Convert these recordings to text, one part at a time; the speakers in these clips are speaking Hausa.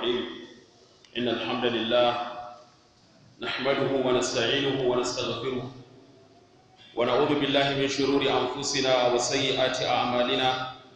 الرحيم إن الحمد لله نحمده ونستعينه ونستغفره ونعوذ بالله من شرور أنفسنا وسيئات أعمالنا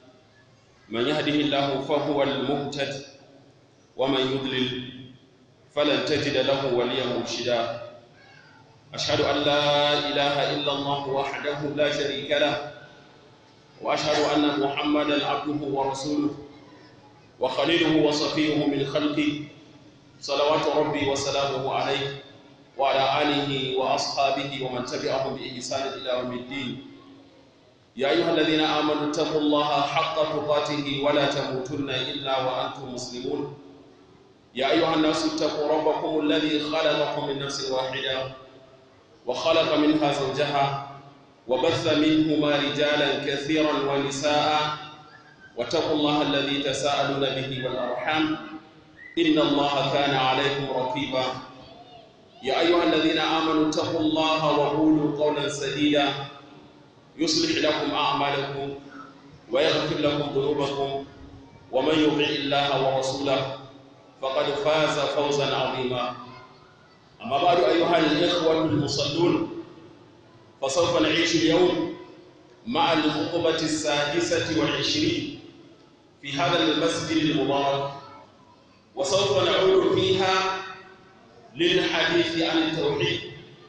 من يهده الله فهو المهتد ومن يضلل فلن تجد له وليا مرشدا أشهد أن لا إله إلا الله وحده لا شريك له وأشهد أن محمدا عبده ورسوله وخليله وصفيه من خلقه صلوات ربي وسلامه عليه وعلى آله وأصحابه ومن تبعهم بإحسان إلى يوم الدين يا أيها الذين آمنوا اتقوا الله حق تقاته ولا تموتن إلا وأنتم مسلمون يا أيها الناس اتقوا ربكم الذي خلقكم من نفس واحدة وخلق منها زوجها وبث منهما رجالا كثيرا ونساء واتقوا الله الذي تساءلون به والأرحام إن الله كان عليكم رقيبا يا أيها الذين آمنوا اتقوا الله وقولوا قولا سديدا يصلح لكم أعمالكم ويغفر لكم ذنوبكم ومن يطع الله ورسوله فقد فاز فوزا عظيما أما بعد أيها الإخوة المصلون فسوف نعيش اليوم مع الخطبة السادسة والعشرين في هذا المسجد المبارك وسوف نعود فيها للحديث عن التوحيد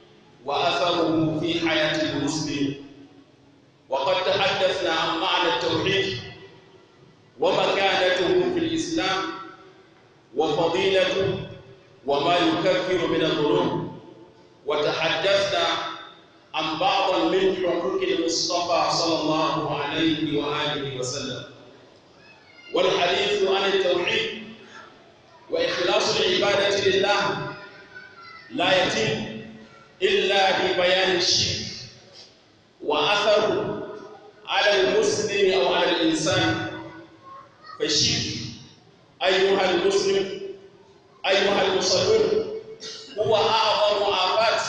وأثره في حياة المسلم وقد تحدثنا عن معنى التوحيد ومكانته في الإسلام وفضيلته وما يكفر من الذنوب وتحدثنا عن بعض من حقوق المصطفى صلى الله عليه وآله وسلم والحديث عن التوحيد وإخلاص العبادة لله لا يتم إلا ببيان الشرك وأثره على المسلم أو على الإنسان فالشرك أيها المسلم أيها المصلون هو أعظم آفات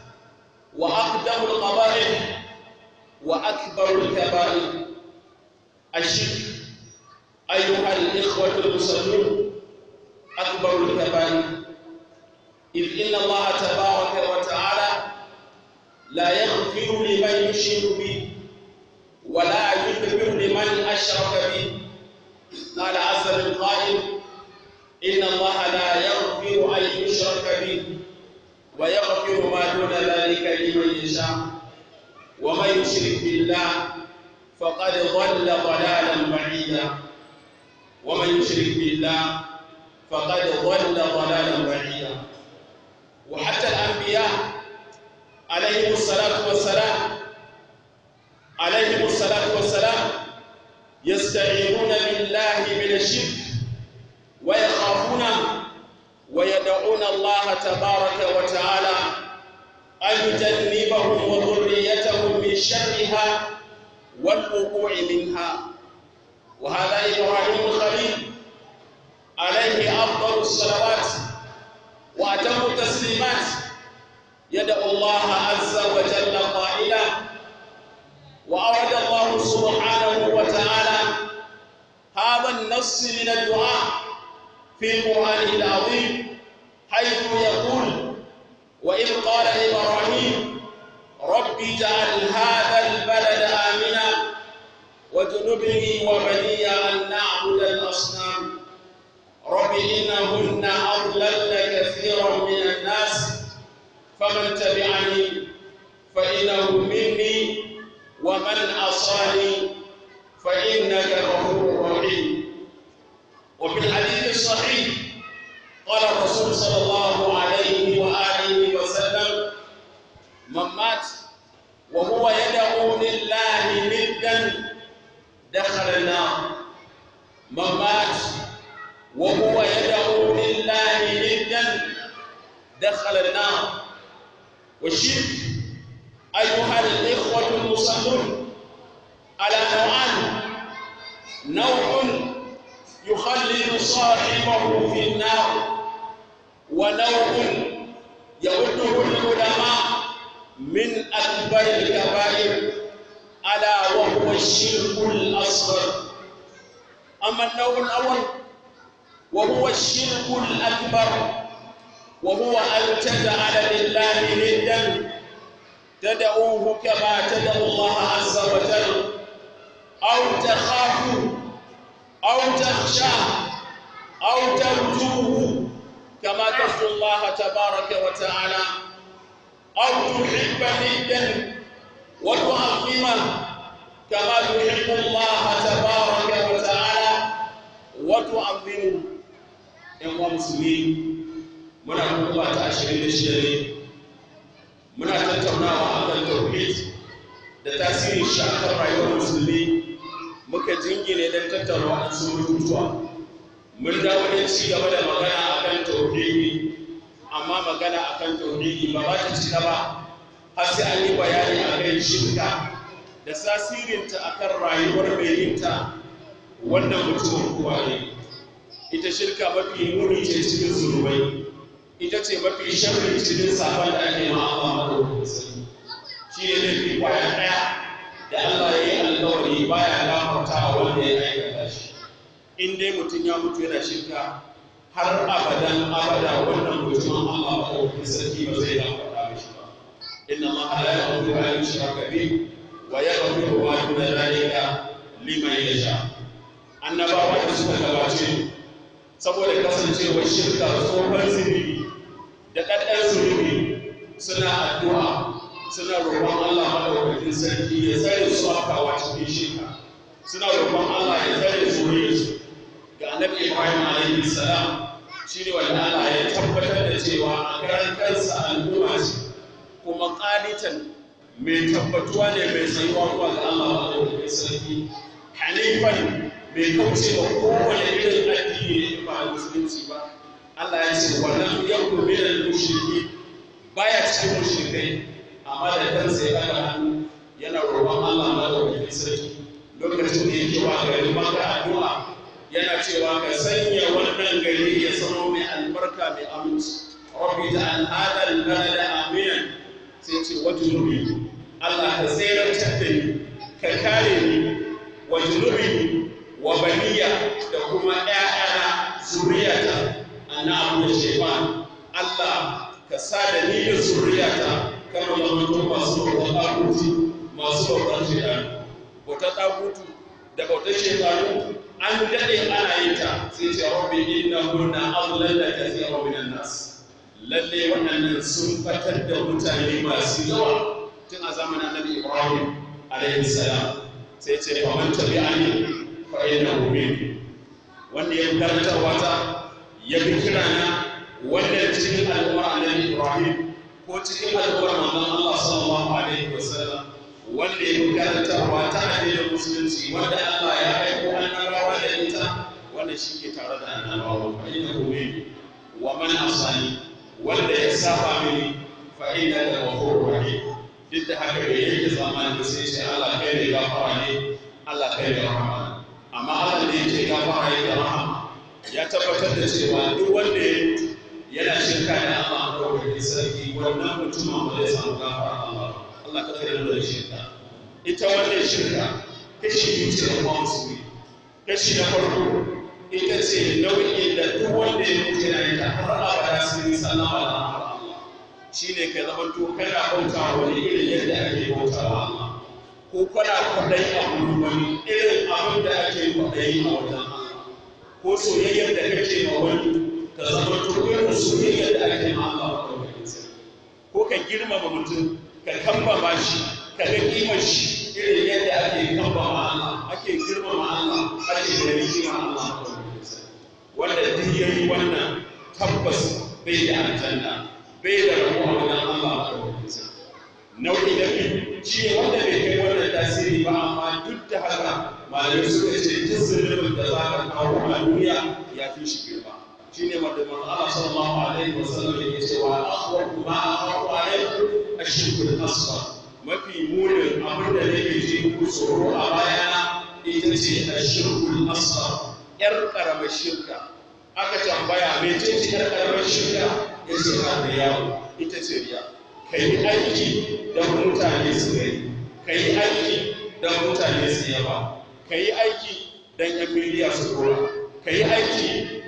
وأقدم القبائل وأكبر الكبائر الشرك أيها الإخوة المصلون أكبر الكبائر إذ إن الله تبارك وتعالى لا يغفر لمن يشرك به ولا يغفر لمن أشرك به قال عز من قائل إن الله لا يغفر أن يشرك به ويغفر ما دون ذلك لمن يشاء ومن يشرك بالله فقد ضل ضلالا بعيدا ومن يشرك بالله فقد ضل ضلالا بعيدا وحتى الأنبياء عليهم الصلاة والسلام عليهم الصلاة والسلام يستعيذون بالله من الشرك ويخافون ويدعون الله تبارك وتعالى أن يجنبهم وذريتهم من شرها والوقوع منها وهذا إبراهيم الخليل عليه أفضل الصلوات وأتم التسليمات يدعو الله عز وجل قائلا وأراد الله سبحانه وتعالى هذا النص من الدعاء في قرآنه العظيم حيث يقول وإذ قال إبراهيم رب اجعل هذا البلد آمنا واجنبني وبني أن نعبد الأصنام رب إنهن أضللن كثيرا من الناس فمن تبعني فإنه مني ومن عصاني فإنك غفور رحيم وفي الحديث الصحيح قال الرسول صلى الله عليه وآله وسلم من مات وهو يدعو لله ندا دخل النار من مات وهو يدعو لله ندا دخل النار والشرك أيها الإخوة المصلون على نوعان نوع يخلد صاحبه في النار ونوع يعده العلماء من أكبر الكبائر ألا وهو الشرك الأصغر أما النوع الأول وهو الشرك الأكبر وهو أن تجعل لله ندا تدعوه كما تدعو الله عز وجل أو تخافوا أو تخشاه أو ترجوه كما ترجو الله تبارك وتعالى أو تحب ندا وتعظمه كما تحب الله تبارك وتعالى وتعظمه ‘yan musulmi muna kuma ta ashirin da shida ne muna tattaunawa a kan tauhid da tasirin shi a kan rayuwar musulmi muka jingine don tattauna waɗansu mutuwa mun dawo da ci gaba da magana a kan tauhidi amma magana a kan tauhidi ba ba ta cika ba har sai an yi bayani a kan shirka da tasirinta a kan rayuwar mai yinta wannan mutumin kuwa ne ita shirka mafi muni ce cikin zunubai ita ce mafi sharri cikin safon da ake ma Allah madaukakin sarki shi ne laifi kwaya ɗaya da Allah ya yi alkawari baya gafarta wanda ya aikata shi in dai mutum ya mutu yana shirka har abadan abada wannan mutumin Allah madaukakin sarki ba zai gafarta mishi ba inna Allah la yaghfiru an yushraka bihi wa yaghfiru ma duna dhalika liman yasha annabawa da suka gabace mu saboda kasancewar shirka tsohon zunubi da ɗaɗɗan zunubi suna addu'a suna roƙon Allah maɗaukakin sarki ya tsare su afkawa cikin shirka suna roƙon Allah ya tsare zuriyarsu ga annabi Ibrahim alaihi salam shi ne wanda Allah ya tabbatar da cewa a karan kansa al'umma ce kuma ƙanitan mai tabbatuwa ne mai tsayuwa zuwa ga Allah maɗaukakin sarki hanifan bai kauce wa kowane irin addini ne ba musulunci ba Allah ya ce wannan yakun min al-mushriki baya cikin mushrikai amma da kansa ya daga hannu yana roƙon Allah madaukakin sarki lokacin da yake wa garin maka addu'a yana cewa ka sanya wannan gari ya zama mai albarka mai aminci rabbi ja'al hada al-balada aminan sai ce wa junubi Allah ka tsayar da ni ka kare ni wa junubi wa baniya da kuma ‘ya'yana zuriyata na abu da shaiban Allah ka sa da ni da zuriyata kama zamanto masu bautar ɗaguti masu bautar shaitan bautar ɗagutu da bautar shaitanu an daɗe ana yin ta sai ce rabbi inna hunna adlan da kathira minan nas lalle wannan sun fatar da mutane masu yawa tun a zamanin annabi Ibrahim alaihi salam sai ce fa man tabi'ani fa'ina min wanda ya karanta wata ya bi kirana wanda cikin al'ummar annabi Ibrahim ko cikin al'ummar manzon Allah sallallahu alaihi wasallam wanda ya bi karantarwa ta addinin musulunci wanda Allah ya aiko annabawa da ita wanda shi ke tare da annabawa fa'ina min wa man asani wanda ya saba mini fa'ina da ghafurur rahim duk da haka bai yake zamanin da sai ce Allah kai ne gafara ne Allah kai ne rahama amma Allah ne yake gafara yake rahama ya tabbatar da cewa duk wanda ya mutu yana shirka da Allah a ɗaukakin sarki wannan mutumin ba zai samu gafara Allah Allah ka kare da shirka ita wannan shirka kashi biyu ce da kuma musulmi kashi na farko ita ce nau'in da duk wanda ya mutu yana yin ta har abada sun yi sallama da Allah shi ne ka zama to kana bauta wani irin yadda ake bauta wa Allah ko kana kwaɗayi a wurin wani irin abin da ake kwaɗayi a wajen Allah ko soyayyar da kake ma wani ka zama to irin soyayyar da ake ma Allah a ɗaukakin sarki ko ka girmama mutum ka kambama shi ka ga kimar shi irin yadda ake kambama Allah ake girmama Allah ake da rikima Allah a ɗaukakin sarki wanda duk yayi wannan tabbas bai da aljanna bai da rabu a wajen Allah a ɗaukakin sarki nau'i na biyu shi ne wanda bai kai wannan tasiri ba amma duk da haka malamai suka ce duk zunubin da za ka kawo a duniya ya fi shi girma shi ne wanda manzo Allah sallallahu alaihi wa sallam yake cewa akhwafu ma akhafu alaikum ashirkul asghar mafi munin abin da nake ji ku tsoro a bayana ita ce ashirkul asghar yar karamar shirka aka tambaya mece ce yar karamar shirka yace ka yawo ita ce riya ka yi aiki don mutane su gani ka yi aiki don mutane su yaba ka yi aiki don yan miliya su dora ka yi aiki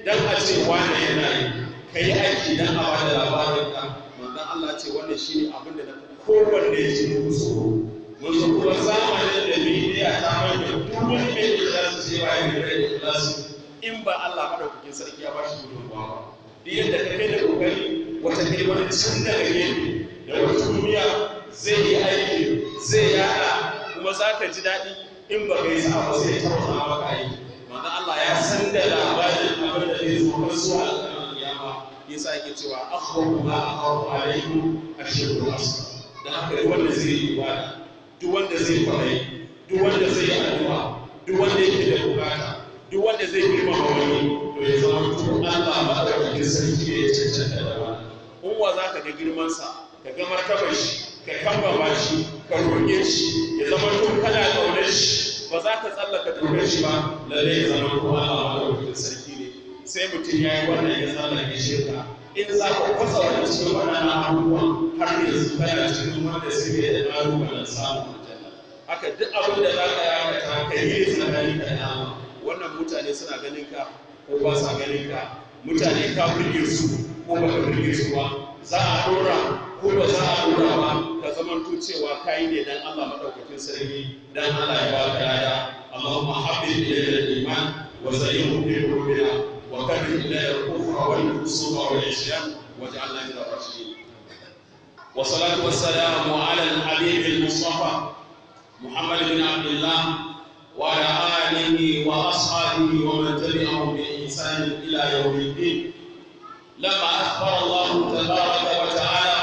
dan a ce wani yana yi ka yi aiki dan a bada labarin ka manzon Allah ce wannan shine abin da na kowanne ya ji musu mun zo kuma zamanin da bidiya ta mai da duk wani mai ikhlasi sai ba ya da ikhlasi in ba Allah madaukakin sarki ya bashi gudunmawa ba duk yadda ka kai da kokari wata kai wani can daga gefe da wata duniya zai yi aiki zai yada kuma za ka ji daɗi in ba ka yi sa ba sai ta wata maka aiki manzo Allah ya san da labarin abin da zai zo har zuwa alƙawarin kiyama yasa yake cewa akhwafu ma akhafu alaikum ashirku asr dan haka duk wanda zai yi ibada duk wanda zai kwarai duk wanda zai yi addu'a duk wanda yake da bukata duk wanda zai girmama wani to ya zama mutum Allah ba da wajen sarki ya cancanta da wani in wa za ka ga girmansa ka ga martabar shi ka kambama shi ka roƙe shi ya zama tun kana ƙaunar shi ba za ka tsallaka dokar shi ba lalle ya zama ko Allah ba da wajen sarki ne sai mutum ya yi wannan ya tsallake shirka in za ka kwasa wani cikin waɗannan abubuwan har yanzu kana cikin wanda suke da ƙalubalen samun aljanna haka duk abin da za ka yi aikata ka yi tsakanin da Allah wannan mutane suna ganin ka ko ba sa ganin ka mutane ka burge su ko ba ka burge su ba za a dora ko ba za a dora ba ka zamanto cewa kai ne dan Allah madaukakin sarki dan Allah ya baka lada Allahumma habbib ilayna al-iman wa zayyinhu fi qulubina wa karrih ilayna al-kufra wal fusuqa wal isyan waj'alna min ar-rashidin والصلاة والسلام على الحبيب المصطفى محمد بن عبد الله وعلى آله وأصحابه ومن تبعهم بإحسان إلى يوم الدين لما أخبر الله تبارك وتعالى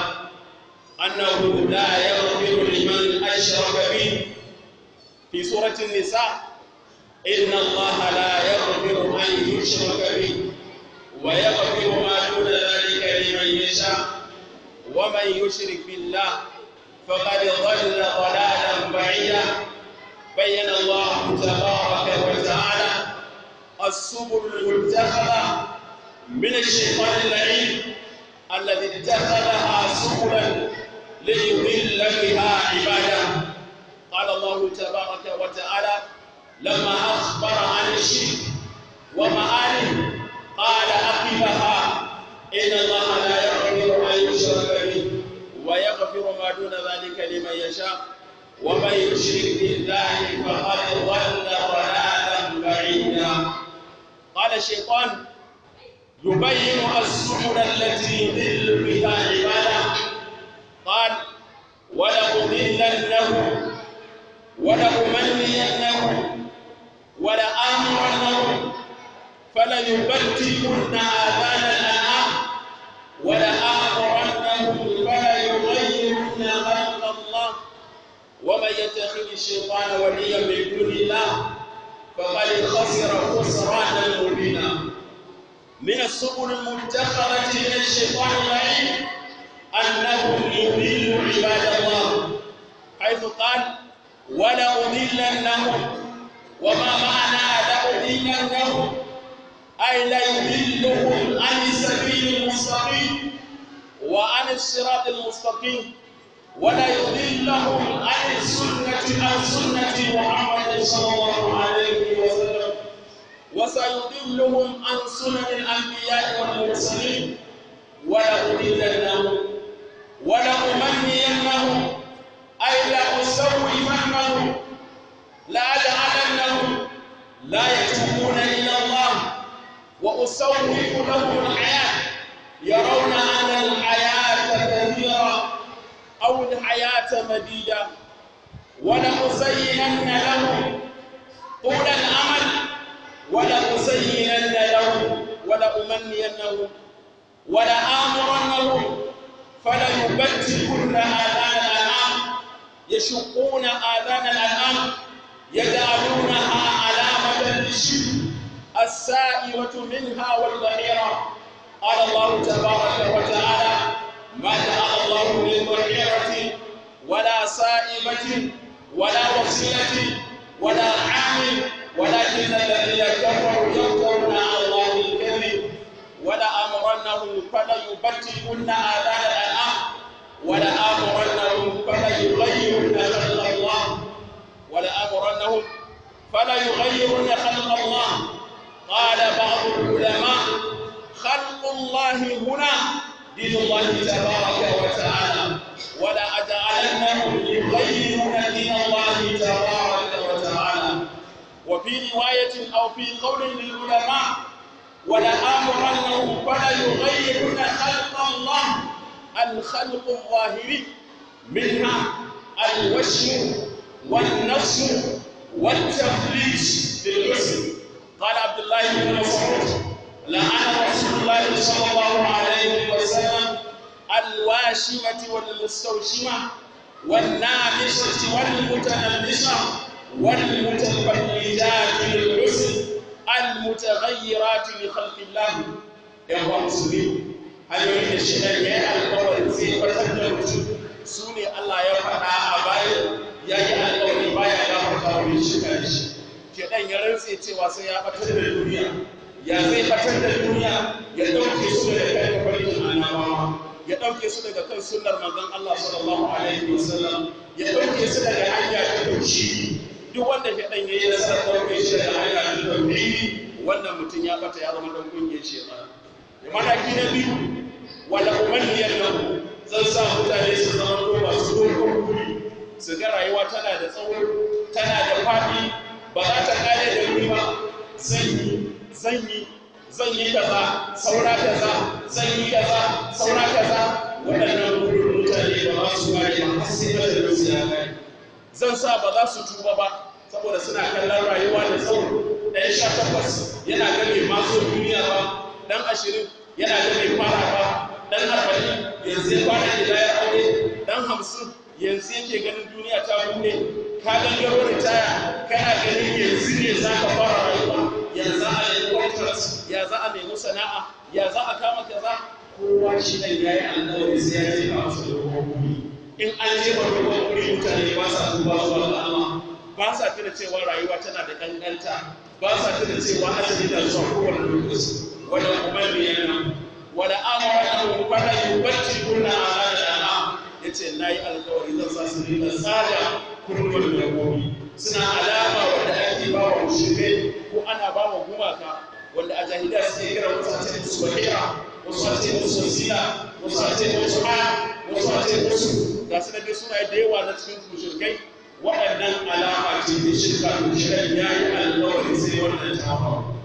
أنه لا يغفر لمن أشرك به في سورة النساء إن الله لا يغفر أن يشرك به ويغفر ما دون ذلك لمن يشاء ومن يشرك بالله فقد ضل ضلالا بعيدا بين الله تبارك وتعالى السبل المتخذة من الشيطان اللعين الذي اتخذها سبلا ليضل بها عباده قال الله تبارك وتعالى لما أخبر عن الشرك ومآله قال عقبها إن الله لا يغفر أن يشرك به ويغفر ما دون ذلك لمن يشاء ومن يشرك بالله فقد ضل ضلالا بعيدا قال الشيطان يبين السبل التي يضل بها عباده قال ولأضلنهم ولأمنينهم ولآمرنهم فليبتكن آذان الأنعام ولآمرنهم فليغيرن خلق الله ومن يتخذ الشيطان وليا من دون الله فقد خسر خسرانا مبينا من السبل المتخذة من الشيطان اللعين أنهم يضل عباد الله حيث قال ولأضلنهم وما معنى لأضلنهم أي ليضلهم عن السبيل المستقيم وعن الصراط المستقيم ولا يضلهم عن السنة عن سنة محمد صلى الله عليه وسلم وسيضلهم عن سنن الأنبياء والمرسلين ولأضلنهم ولأمنينهم أي لأسوفنهم لأجعلنهم لا يتوبون إلى الله وأسوف لهم الحياة يرون أن الحياة كثيرة أو الحياة مديدة ولأزينن لهم طول الأمل ولأزينن لهم ولأمنينهم ولآمرنهم فليبتكن آذان الأنعام يشقون آذان الأنعام يجعلونها علامة للشرك السائرة منها والظهيرة قال الله تبارك وتعالى ما جعل الله للظهيرة ولا سائبة ولا وصيلة ولا عامل ولكن الذين كفروا يفترون على الله الكذب ولأمرنهم فليبتكن آذان الأنعام ولآمرنهم فليغيرن خلق الله ولآمرنهم فليغيرن خلق الله قال بعض العلماء خلق الله هنا دين الله تبارك وتعالى ولا أجعلنهم يغيرون دين الله تبارك وتعالى وفي رواية أو في قول للعلماء ولآمرنهم فلا يغيرون خلق الله الخلق الظاهري منها الوشم والنفس والتفليج بالحسن قال عبد الله بن مسعود لعن رسول الله صلى الله عليه وسلم الواشمة والمستوشمة والنامشة والمتنمشة والمتفلجات للحسن المتغيرات لخلق الله يا مسلمين hanyoyin da shi ɗan ya yi alkawarin zai fatar da mutum su ne Allah ya faɗa a bayan ya yi alkawari baya ya fata wani shi kan shi ke ɗan ya rantse cewa sai ya fatar da duniya ya zai fatar da duniya ya ɗauke su daga kan tafarkin annabawa ya ɗauke su daga kan sunnar manzon Allah sallallahu alaihi wasallam ya ɗauke su daga hanya ta tauhidi duk wanda ke ɗan ya yi nasarar ɗauke shi daga hanya ta tauhidi wannan mutum ya bata ya zama ɗan ƙungiyar shekara mataki na biyu wala umanniyar lahu zan sa mutane su zama ko masu dogon guri su ga rayuwa tana da tsawo tana da faɗi ba za ta kare da wuri ba zan yi zan yi zan yi kaza saura kaza zan yi kaza saura kaza waɗannan gurin mutane ba za su kare ba har sai da su ya kare zan sa ba za su tuba ba saboda suna kallon rayuwa da tsawo ɗan sha takwas yana game maso duniya ba dan ashirin yana da mai fara ba dan arba'in yanzu ya fara gidayar aure dan hamsin yanzu yake ganin duniya ta bude ka gangaro ritaya kana ganin yanzu ne za ka fara rayuwa ya za a nemi contract ya za a nemi sana'a ya za a kama kaza kowa shi dan yayi alƙawari sai ya je ka masa dogon in an je ba dogon guri mutane ba sa duba zuwa ga Allah ba sa tuna cewa rayuwa tana da kankanta ba sa tuna cewa ajali na zuwa kowane lokaci wala umarniyana wala amara fara yubatti kunna ala ala yace nayi alƙawari zan sa su dinga tsada kurkun da gobi suna alama wanda ake ba wa mushrikai ko ana ba wa gumaka wanda a jahiliya suke kira wasu a ce musu bahira wasu a ce musu sila wasu a ce musu ha wasu a ce musu ga su dai suna da yawa na cikin mushrikai waɗannan alama ce ta shirka da shirin yayi alƙawari sai wannan ta faru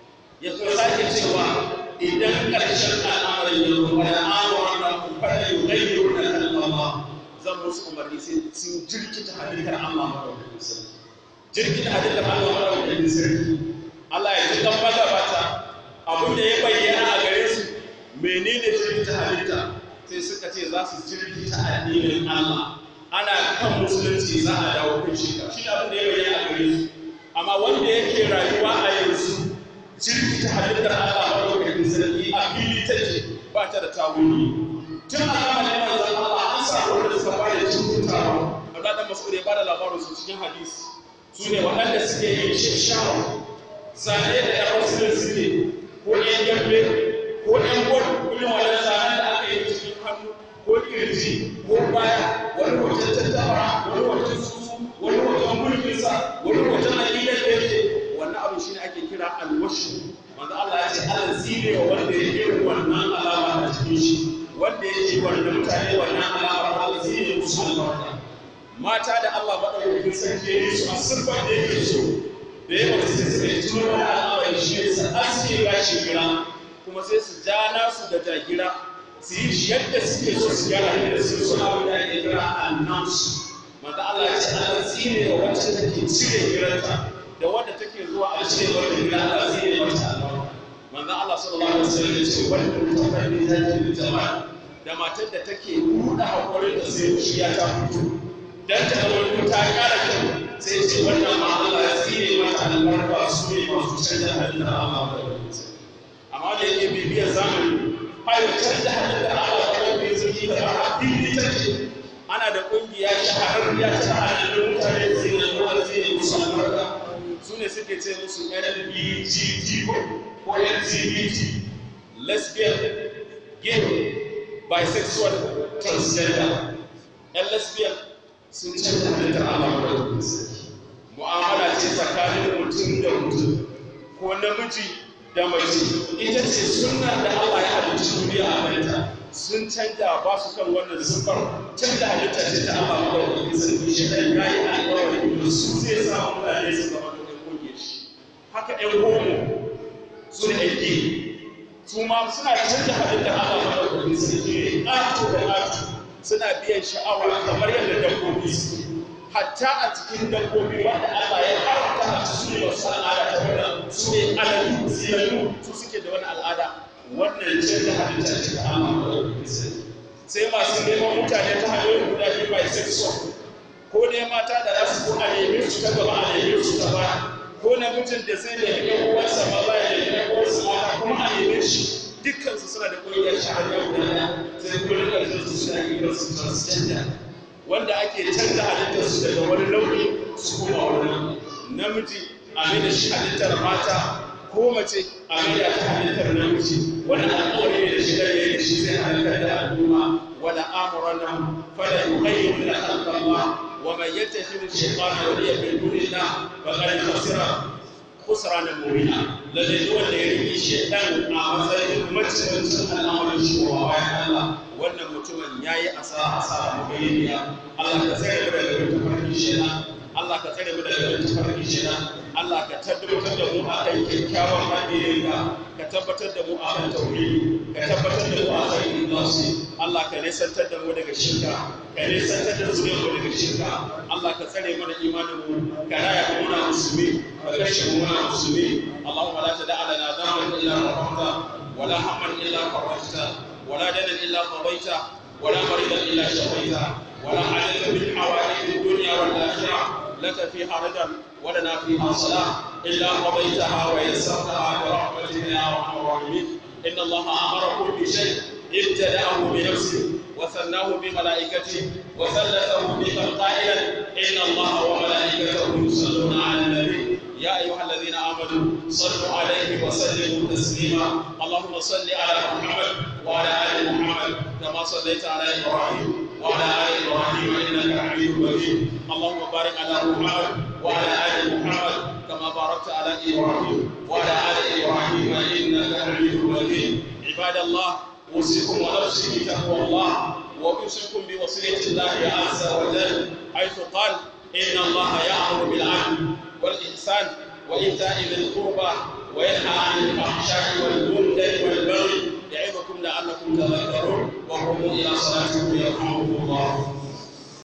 ya kuma sake cewa idan ƙarshen al'amarin ya zo wani amuran da ku fara yi gayyo da kalmama zan musu umarni sai sun jirkita halittar Allah madaukakin sarki jirkita halittar Allah madaukakin sarki Allah ya ji kan magabata abin da ya bayyana a gare su menene jirkita halitta sai suka ce za su jirkita addinin Allah ana kan musulunci za a dawo kan shi shi abin da ya bayyana a gare su amma wanda yake rayuwa a yanzu jirgi ta halittar Allah maɗaukakin sarki a fili take ba ta da tawuni tun a zamanin manzon Allah an samu wanda suka fara cututawa Allah dan Mas'ud ya bada labarin su cikin hadisi su ne waɗanda suke yin shashawa zane da ƴan wasu suke ko ƴan gambe ko ƴan gwal irin wannan zanen da aka yi cikin hannu ko kirji ko baya wani hoton tattabara wani hoton susu wani hoton mulkinsa wani hoton aƙidar da yake wannan abu shine ake kira alwashu wanda Allah ya ce Allah zine wa wanda ya yi wannan alama a cikin shi wanda ya yi wanda mutane wannan alama Allah zine musu albarka mata da Allah madaukakin sarki ya yi su a sirfar da yake so da ya wata sai suka yi tuno wani al'amari shi ne su aske gashi gira kuma sai su ja nasu da jagira su yi shi yadda suke so su gyara yadda suke so abin da ake kira announce manzo Allah ya ce Allah zine wa wacce take cire giranta da wadda take zuwa a ce wadda gida Allah zai yi mata albarka manzon Allah sallallahu alaihi wasallam ya ce wanda mutafar da ta ji jama'a da matar da take buɗe hakurin da sai shi ya ta fito dan ta wani ta kara kyau sai ce wannan ma Allah ya tsine mata albarka su ne masu canza halin da Allah ba amma da yake bibiyar zamani hayo canza halin da Allah ba da zaki da ba fili take ana da kungiya shahararriya ta halin mutane sai da Allah zai yi musu albarka su ne suke ce musu LBGT ko LGBT lesbian gay bisexual transgender yan lesbian sun canza halittar Allah da mu'amala ce tsakanin mutum da mutum ko namiji da mace ita ce sunnar da Allah ya halicci duniya a kanta sun canja ba su kan wannan siffar canja halitta ce ta Allah ko da sarki shi dan yayi alƙawari da su zai sa mutane su zama da koge shi haka ɗan homo su ne ɗan su ma suna canja halitta Allah ko da sarki ƙato da ƙato suna biyan sha'awa kamar yadda dabbobi suke hatta a cikin dabbobi wanda Allah ya haramta a su ne wasu al'ada ta wannan su ne aladu ziyanu su suke da wani al'ada wannan ce da halitta ce ta Allah sai masu neman mutane ta hanyoyin guda biyu bisexual ko ne mata da za su ko a neme su ta gaba a neme su ta baya ko namijin da zai nemi ɗan uwansa maza ya nemi ɗan uwansa mata kuma a neme shi dukkansu suna da ƙungiyar shahara guda ɗaya sai kullum da su suna kiransu transgender wanda ake canza halittarsu daga wani launi su koma wani namiji a mai da shi halittar mata ko mace a mai da ta halittar namiji wani alƙawari ne da shi da ya da shi zai halittar da al'umma wala amuran nan fala yughayyiru la khalqa Allah wa man yattakhidhu shaytana waliya min dunillah faqad khasira khusrana mubina lalle duk wanda ya rike shaytan a matsayin macincin al'amarin shi wa bayan Allah wannan mutumin ya yi asara asara mabayyaniya Allah ka tsare mu daga wata farki shina Allah ka tsare mu daga wata farki shina Allah ka tabbatar da mu a kan kyakkyawan hadirinka ka tabbatar da mu a kan tauhidi ka tabbatar da mu a kan ikhlasi Allah ka nisantar da mu daga shirka ka nisantar da zuriyar mu daga shirka Allah ka tsare mana imanin mu ka raya mu muna musulmi ka kashe mu muna musulmi Allahumma la tada'a lana dhanban illa ghafarta ولا هما الا فرجته ولا دنا الا قضيته ولا مريضا الا شفيته ولا حاجه من حوائج الدنيا والاخره لك فيها رجا ولنا فيها صلاه الا قضيتها ويسرتها برحمتك يا ارحم الراحمين ان الله امركم بشيء ابتداه بنفسه وثناه بملائكته وثلثه بك قائلا ان الله وملائكته يصلون على النبي يا ايها الذين امنوا صلوا عليه وسلموا تسليما اللهم صل على محمد وعلى ال محمد كما صليت على ابراهيم وعلى ال ابراهيم انك حميد مجيد اللهم بارك على محمد وعلى ال محمد كما باركت على ابراهيم وعلى ال ابراهيم انك حميد مجيد عباد الله اوصيكم ونفسي بتقوى الله واوصيكم بوصيه الله عز وجل حيث قال ان الله يامر بالعدل والإحسان وإيتاء ذي القربى وينهى عن الفحشاء والمنكر والبغي يعظكم لعلكم تذكرون وقوموا إلى صلاتكم يرحمكم الله